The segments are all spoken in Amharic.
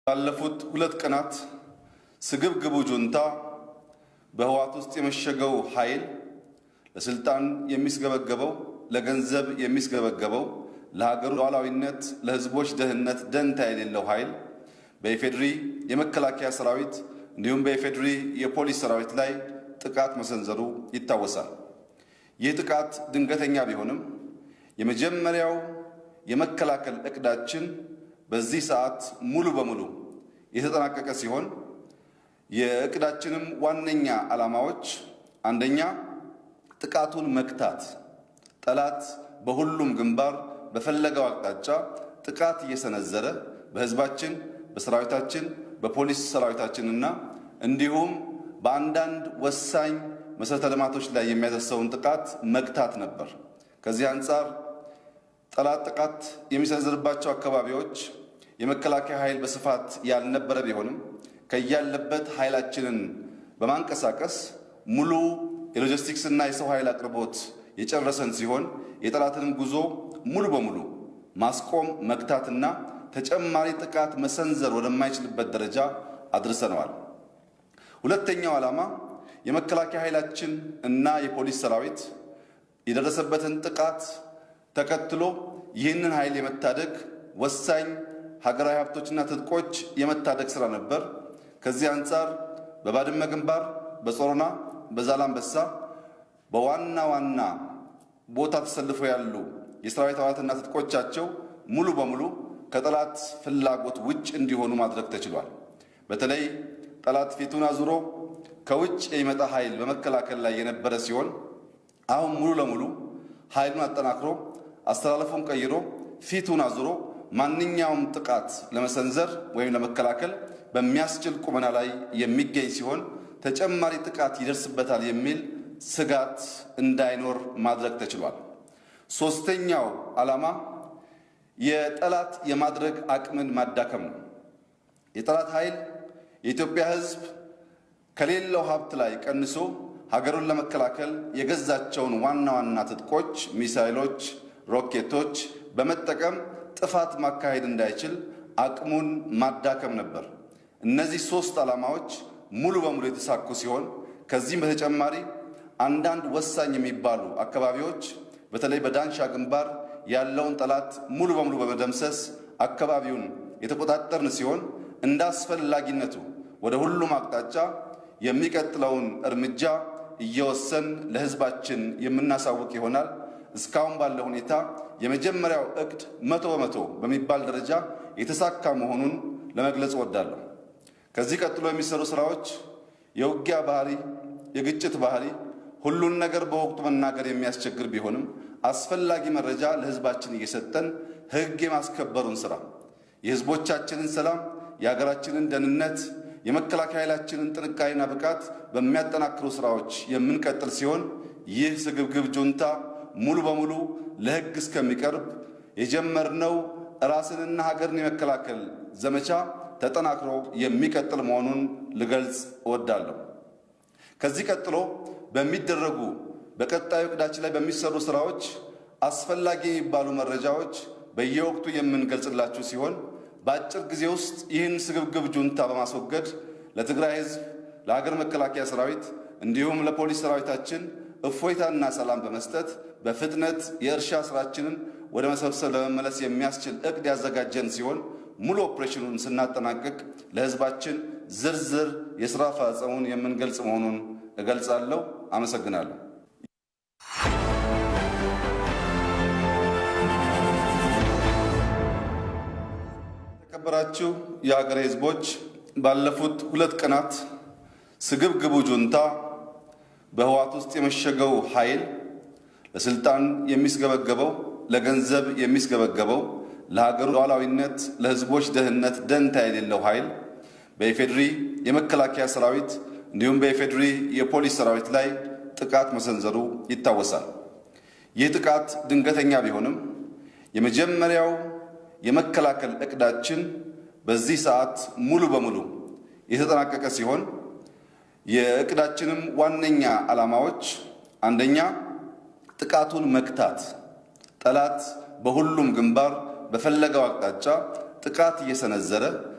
ባለፉት ሁለት ቀናት ስግብግቡ ጁንታ በህወሓት ውስጥ የመሸገው ኃይል ለስልጣን የሚስገበገበው ለገንዘብ የሚስገበገበው ለሀገሩ ሉዓላዊነት፣ ለህዝቦች ደህንነት ደንታ የሌለው ኃይል በኢፌድሪ የመከላከያ ሰራዊት እንዲሁም በኢፌድሪ የፖሊስ ሰራዊት ላይ ጥቃት መሰንዘሩ ይታወሳል። ይህ ጥቃት ድንገተኛ ቢሆንም የመጀመሪያው የመከላከል እቅዳችን በዚህ ሰዓት ሙሉ በሙሉ የተጠናቀቀ ሲሆን የእቅዳችንም ዋነኛ ዓላማዎች አንደኛ ጥቃቱን መክታት፣ ጠላት በሁሉም ግንባር በፈለገው አቅጣጫ ጥቃት እየሰነዘረ በህዝባችን፣ በሰራዊታችን፣ በፖሊስ ሰራዊታችንና እንዲሁም በአንዳንድ ወሳኝ መሠረተ ልማቶች ላይ የሚያደርሰውን ጥቃት መግታት ነበር። ከዚህ አንጻር ጠላት ጥቃት የሚሰነዝርባቸው አካባቢዎች የመከላከያ ኃይል በስፋት ያልነበረ ቢሆንም ከያለበት ኃይላችንን በማንቀሳቀስ ሙሉ የሎጂስቲክስ እና የሰው ኃይል አቅርቦት የጨረሰን ሲሆን የጠላትንም ጉዞ ሙሉ በሙሉ ማስቆም መግታትና ተጨማሪ ጥቃት መሰንዘር ወደማይችልበት ደረጃ አድርሰነዋል። ሁለተኛው ዓላማ የመከላከያ ኃይላችን እና የፖሊስ ሰራዊት የደረሰበትን ጥቃት ተከትሎ ይህንን ኃይል የመታደግ ወሳኝ ሀገራዊ ሀብቶችና ትጥቆች የመታደግ ስራ ነበር። ከዚህ አንጻር በባድመ ግንባር፣ በጾሮና፣ በዛላምበሳ በዋና ዋና ቦታ ተሰልፈው ያሉ የሰራዊት አባላትና ትጥቆቻቸው ሙሉ በሙሉ ከጠላት ፍላጎት ውጭ እንዲሆኑ ማድረግ ተችሏል። በተለይ ጠላት ፊቱን አዙሮ ከውጭ የሚመጣ ኃይል በመከላከል ላይ የነበረ ሲሆን አሁን ሙሉ ለሙሉ ኃይሉን አጠናክሮ አስተላለፉን ቀይሮ ፊቱን አዙሮ ማንኛውም ጥቃት ለመሰንዘር ወይም ለመከላከል በሚያስችል ቁመና ላይ የሚገኝ ሲሆን ተጨማሪ ጥቃት ይደርስበታል የሚል ስጋት እንዳይኖር ማድረግ ተችሏል። ሶስተኛው ዓላማ የጠላት የማድረግ አቅምን ማዳከም ነው። የጠላት ኃይል የኢትዮጵያ ሕዝብ ከሌለው ሀብት ላይ ቀንሶ ሀገሩን ለመከላከል የገዛቸውን ዋና ዋና ትጥቆች፣ ሚሳይሎች፣ ሮኬቶች በመጠቀም ጥፋት ማካሄድ እንዳይችል አቅሙን ማዳከም ነበር። እነዚህ ሶስት ዓላማዎች ሙሉ በሙሉ የተሳኩ ሲሆን ከዚህም በተጨማሪ አንዳንድ ወሳኝ የሚባሉ አካባቢዎች በተለይ በዳንሻ ግንባር ያለውን ጠላት ሙሉ በሙሉ በመደምሰስ አካባቢውን የተቆጣጠርን ሲሆን እንደ አስፈላጊነቱ ወደ ሁሉም አቅጣጫ የሚቀጥለውን እርምጃ እየወሰን ለሕዝባችን የምናሳውቅ ይሆናል። እስካሁን ባለ ሁኔታ የመጀመሪያው እቅድ መቶ በመቶ በሚባል ደረጃ የተሳካ መሆኑን ለመግለጽ እወዳለሁ። ከዚህ ቀጥሎ የሚሰሩ ስራዎች የውጊያ ባህሪ፣ የግጭት ባህሪ ሁሉን ነገር በወቅቱ መናገር የሚያስቸግር ቢሆንም አስፈላጊ መረጃ ለሕዝባችን እየሰጠን ሕግ የማስከበሩን ስራ የሕዝቦቻችንን ሰላም፣ የሀገራችንን ደህንነት፣ የመከላከያ ኃይላችንን ጥንካሬና ብቃት በሚያጠናክሩ ስራዎች የምንቀጥል ሲሆን ይህ ስግብግብ ጁንታ ሙሉ በሙሉ ለሕግ እስከሚቀርብ የጀመርነው ራስንና ሀገርን የመከላከል ዘመቻ ተጠናክሮ የሚቀጥል መሆኑን ልገልጽ እወዳለሁ። ከዚህ ቀጥሎ በሚደረጉ በቀጣዩ እቅዳችን ላይ በሚሰሩ ስራዎች አስፈላጊ የሚባሉ መረጃዎች በየወቅቱ የምንገልጽላችሁ ሲሆን በአጭር ጊዜ ውስጥ ይህን ስግብግብ ጁንታ በማስወገድ ለትግራይ ሕዝብ፣ ለሀገር መከላከያ ሰራዊት እንዲሁም ለፖሊስ ሰራዊታችን እፎይታና ሰላም በመስጠት በፍጥነት የእርሻ ስራችንን ወደ መሰብሰብ ለመመለስ የሚያስችል እቅድ ያዘጋጀን ሲሆን ሙሉ ኦፕሬሽኑን ስናጠናቅቅ ለሕዝባችን ዝርዝር የስራ አፈጻጸሙን የምንገልጽ መሆኑን እገልጻለሁ። አመሰግናለሁ። የተከበራችሁ የሀገሬ ሕዝቦች ባለፉት ሁለት ቀናት ስግብግቡ ጁንታ በህወሓት ውስጥ የመሸገው ኃይል ለስልጣን የሚስገበገበው ለገንዘብ የሚስገበገበው ለሀገሩ ሉዓላዊነት፣ ለህዝቦች ደህንነት ደንታ የሌለው ኃይል በኢፌድሪ የመከላከያ ሰራዊት እንዲሁም በኢፌድሪ የፖሊስ ሰራዊት ላይ ጥቃት መሰንዘሩ ይታወሳል። ይህ ጥቃት ድንገተኛ ቢሆንም የመጀመሪያው የመከላከል እቅዳችን በዚህ ሰዓት ሙሉ በሙሉ የተጠናቀቀ ሲሆን የእቅዳችንም ዋነኛ ዓላማዎች አንደኛ ጥቃቱን መክታት፣ ጠላት በሁሉም ግንባር በፈለገው አቅጣጫ ጥቃት እየሰነዘረ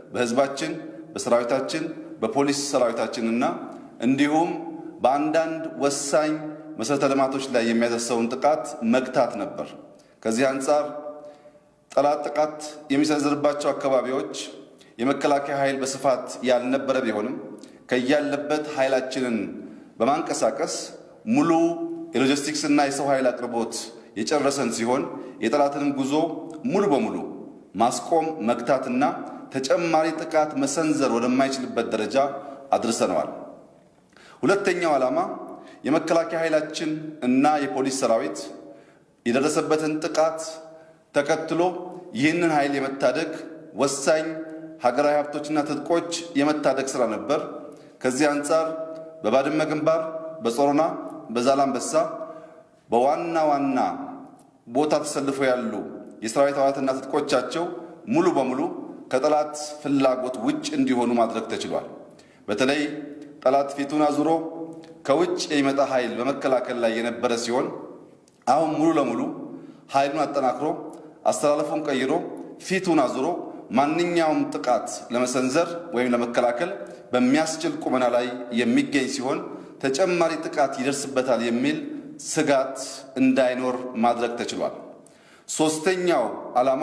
በህዝባችን፣ በሰራዊታችን፣ በፖሊስ ሰራዊታችንና እንዲሁም በአንዳንድ ወሳኝ መሠረተ ልማቶች ላይ የሚያደርሰውን ጥቃት መግታት ነበር። ከዚህ አንጻር ጠላት ጥቃት የሚሰነዝርባቸው አካባቢዎች የመከላከያ ኃይል በስፋት ያልነበረ ቢሆንም ከያለበት ኃይላችንን በማንቀሳቀስ ሙሉ የሎጂስቲክስ እና የሰው ኃይል አቅርቦት የጨረሰን ሲሆን የጠላትንም ጉዞ ሙሉ በሙሉ ማስቆም መግታትና ተጨማሪ ጥቃት መሰንዘር ወደማይችልበት ደረጃ አድርሰነዋል። ሁለተኛው ዓላማ የመከላከያ ኃይላችን እና የፖሊስ ሰራዊት የደረሰበትን ጥቃት ተከትሎ ይህንን ኃይል የመታደግ ወሳኝ ሀገራዊ ሀብቶችና ትጥቆች የመታደግ ስራ ነበር። ከዚህ አንጻር በባድመ ግንባር፣ በጾሮና፣ በዛላምበሳ በዋና ዋና ቦታ ተሰልፈው ያሉ የሰራዊት አባላትና ትጥቆቻቸው ሙሉ በሙሉ ከጠላት ፍላጎት ውጭ እንዲሆኑ ማድረግ ተችሏል። በተለይ ጠላት ፊቱን አዙሮ ከውጭ የሚመጣ ኃይል በመከላከል ላይ የነበረ ሲሆን አሁን ሙሉ ለሙሉ ኃይሉን አጠናክሮ አስተላለፉን ቀይሮ ፊቱን አዙሮ ማንኛውም ጥቃት ለመሰንዘር ወይም ለመከላከል በሚያስችል ቁመና ላይ የሚገኝ ሲሆን ተጨማሪ ጥቃት ይደርስበታል የሚል ስጋት እንዳይኖር ማድረግ ተችሏል። ሶስተኛው ዓላማ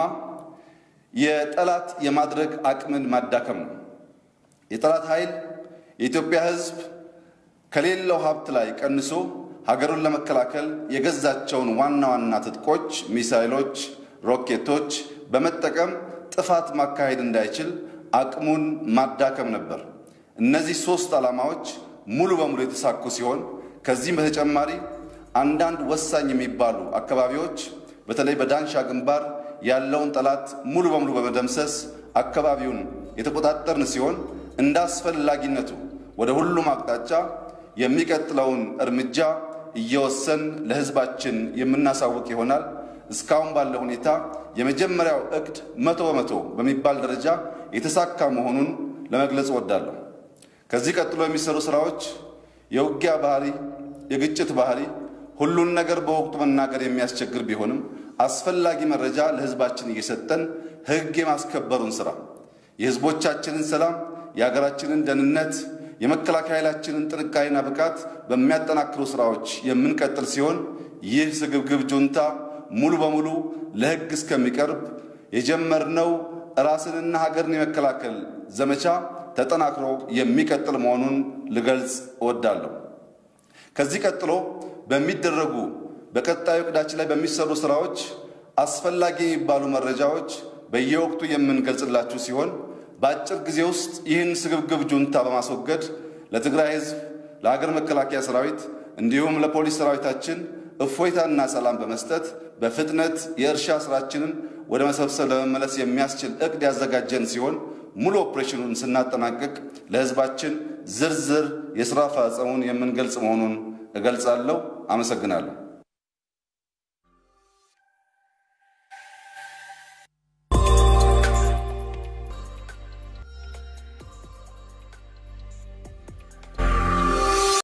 የጠላት የማድረግ አቅምን ማዳከም ነው። የጠላት ኃይል የኢትዮጵያ ሕዝብ ከሌለው ሀብት ላይ ቀንሶ ሀገሩን ለመከላከል የገዛቸውን ዋና ዋና ትጥቆች፣ ሚሳይሎች፣ ሮኬቶች በመጠቀም ጥፋት ማካሄድ እንዳይችል አቅሙን ማዳከም ነበር። እነዚህ ሶስት ዓላማዎች ሙሉ በሙሉ የተሳኩ ሲሆን ከዚህም በተጨማሪ አንዳንድ ወሳኝ የሚባሉ አካባቢዎች በተለይ በዳንሻ ግንባር ያለውን ጠላት ሙሉ በሙሉ በመደምሰስ አካባቢውን የተቆጣጠርን ሲሆን እንደ አስፈላጊነቱ ወደ ሁሉም አቅጣጫ የሚቀጥለውን እርምጃ እየወሰን ለሕዝባችን የምናሳውቅ ይሆናል። እስካሁን ባለው ሁኔታ የመጀመሪያው እቅድ መቶ በመቶ በሚባል ደረጃ የተሳካ መሆኑን ለመግለጽ እወዳለሁ። ከዚህ ቀጥሎ የሚሰሩ ስራዎች የውጊያ ባህሪ፣ የግጭት ባህሪ ሁሉን ነገር በወቅቱ መናገር የሚያስቸግር ቢሆንም አስፈላጊ መረጃ ለሕዝባችን እየሰጠን ሕግ የማስከበሩን ስራ የሕዝቦቻችንን ሰላም፣ የሀገራችንን ደህንነት፣ የመከላከያ ኃይላችንን ጥንካሬና ብቃት በሚያጠናክሩ ስራዎች የምንቀጥል ሲሆን ይህ ስግብግብ ጁንታ ሙሉ በሙሉ ለሕግ እስከሚቀርብ የጀመርነው ራስንና ሀገርን የመከላከል ዘመቻ ተጠናክሮ የሚቀጥል መሆኑን ልገልጽ እወዳለሁ። ከዚህ ቀጥሎ በሚደረጉ በቀጣዩ ዕቅዳችን ላይ በሚሰሩ ስራዎች አስፈላጊ የሚባሉ መረጃዎች በየወቅቱ የምንገልጽላችሁ ሲሆን በአጭር ጊዜ ውስጥ ይህን ስግብግብ ጁንታ በማስወገድ ለትግራይ ሕዝብ፣ ለሀገር መከላከያ ሰራዊት እንዲሁም ለፖሊስ ሰራዊታችን እፎይታና ሰላም በመስጠት በፍጥነት የእርሻ ስራችንን ወደ መሰብሰብ ለመመለስ የሚያስችል እቅድ ያዘጋጀን ሲሆን ሙሉ ኦፕሬሽኑን ስናጠናቅቅ ለሕዝባችን ዝርዝር የሥራ አፈጻጸሙን የምንገልጽ መሆኑን እገልጻለሁ። አመሰግናለሁ።